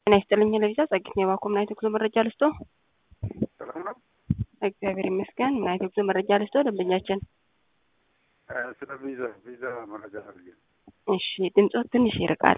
ጤና ይስጥልኝ ለቪዛ ጸግት የባኮ ምን አይነት ጉዞ መረጃ ልስጦ? ሰላም ነው። እግዚአብሔር ይመስገን። ምን አይነት ጉዞ መረጃ ልስጦ? ደንበኛችን ስለ ቪዛ ቪዛ መረጃ ፈልጌ ነው። እሺ፣ ድምፆት ትንሽ ይርቃል።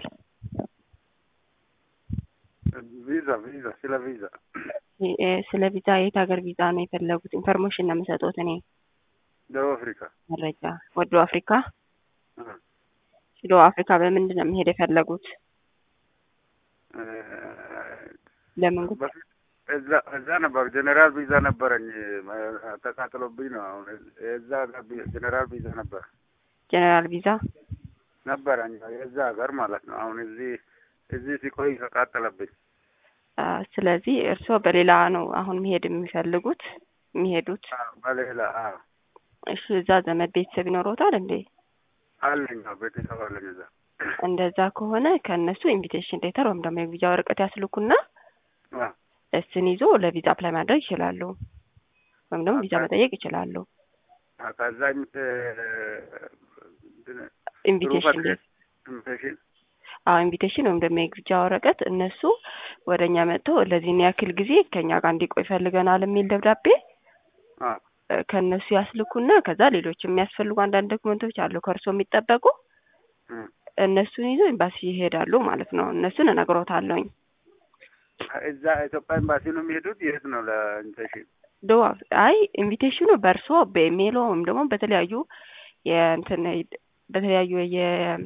ቪዛ ቪዛ ስለ ቪዛ እ ስለ ቪዛ የት ሀገር ቪዛ ነው የፈለጉት? ኢንፎርሜሽን ነው የምሰጡት እኔ ደቡብ አፍሪካ መረጃ። ወደ አፍሪካ እ ወደ አፍሪካ በምንድን ነው መሄድ የፈለጉት? እ ለምን ጉዳይ? በፊት እዛ እዛ ነበር ጀኔራል ቪዛ ነበረኝ ተቃጥሎብኝ ነው። አሁን የዛ ሀገር ቪ- ጀኔራል ቪዛ ነበር ጀነራል ቪዛ ነበረኝ የዛ ሀገር ማለት ነው። አሁን እዚህ እዚህ ሲቆይ ተቃጠለብኝ። አ፣ ስለዚህ እርስዎ በሌላ ነው አሁን መሄድ የሚፈልጉት የሚሄዱት? አዎ፣ በሌላ አዎ እሺ፣ እዛ ዘመድ ቤተሰብ ይኖረውታል እንዴ? አለኝ አዎ፣ ቤተሰብ አለኝ እዛ እንደዛ ከሆነ ከእነሱ ኢንቪቴሽን ሌተር ወይም ደግሞ የቪዛ ወረቀት ያስልኩና አዎ። እሱን ይዞ ለቪዛ አፕላይ ማድረግ ይችላሉ፣ ወይም ደግሞ ቪዛ መጠየቅ ይችላሉ። አዎ፣ ከዛ ኢንቪ- እንትን ኢንቪቴሽን ፕሩፍ አድሬስ ኢንቪቴሽን አዎ ኢንቪቴሽን ወይም ደግሞ የግብዣ ወረቀት እነሱ ወደ እኛ መጥተው ለዚህን ያክል ጊዜ ከእኛ ጋር እንዲቆይ ፈልገናል የሚል ደብዳቤ አዎ እ፣ ከእነሱ ያስልኩና ከዛ ሌሎች የሚያስፈልጉ አንዳንድ ዶክመንቶች አሉ ከእርሶ የሚጠበቁ እ። እነሱን ይዞ ኤምባሲ ይሄዳሉ ማለት ነው። እነሱን እነግሮታለሁኝ። እዛ ኢትዮጵያ ኤምባሲ ነው የሚሄዱት? የት ነው ለኢንቪቴሽን? ዶ አይ ኢንቪቴሽኑ በእርሶ በኢሜይሎ ወይም ደግሞ በተለያዩ የእንትን በተለያዩ የ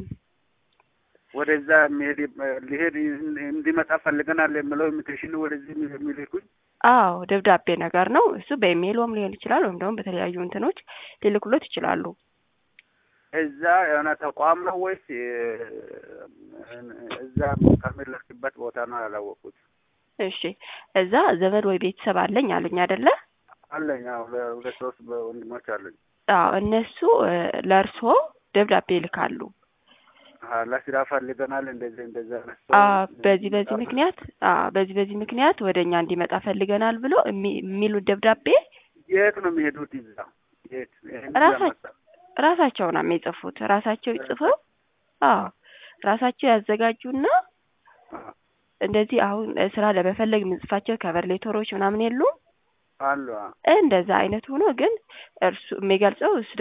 ወደዛ የሚሄድ ሊሄድ እንዲመጣ ፈልገናል የምለው ኢንቪቴሽን ወደዚህ የሚልኩኝ አዎ ደብዳቤ ነገር ነው እሱ በኢሜይሎም ሊሆን ይችላል ወይም ደግሞ በተለያዩ እንትኖች ሊልኩሎት ይችላሉ። እዛ የሆነ ተቋም ነው ወይስ የ- እዛ ከሚለክበት ቦታ ነው ያላወቁት? እሺ እዛ ዘመድ ወይ ቤተሰብ አለኝ አሉኝ አይደለ? አለኝ አዎ፣ ሁለት ሶስት ወንድሞች አሉኝ። አዎ እነሱ እ፣ ለእርሶ ደብዳቤ ይልካሉ። አዎ፣ ለስራ ፈልገናል እንደዚህ እንደዚህ አይነት ሰው አ በዚህ በዚህ ምክንያት አ በዚህ በዚህ ምክንያት ወደ እኛ እንዲመጣ ፈልገናል ብሎ የሚ- የሚሉት ደብዳቤ የት ነው የሚሄዱት? ይዛ የት ይሄን ራሳ- ያመጣ ራሳቸው ነው የሚጽፉት። ራሳቸው ይጽፈው አዎ ራሳቸው ያዘጋጁና አዎ፣ እንደዚህ አሁን ስራ ለመፈለግ የምንጽፋቸው ከቨር ሌተሮች ምናምን የሉም አሉ አዎ። እንደዛ አይነት ሆኖ ግን እርሱ የሚገልጸው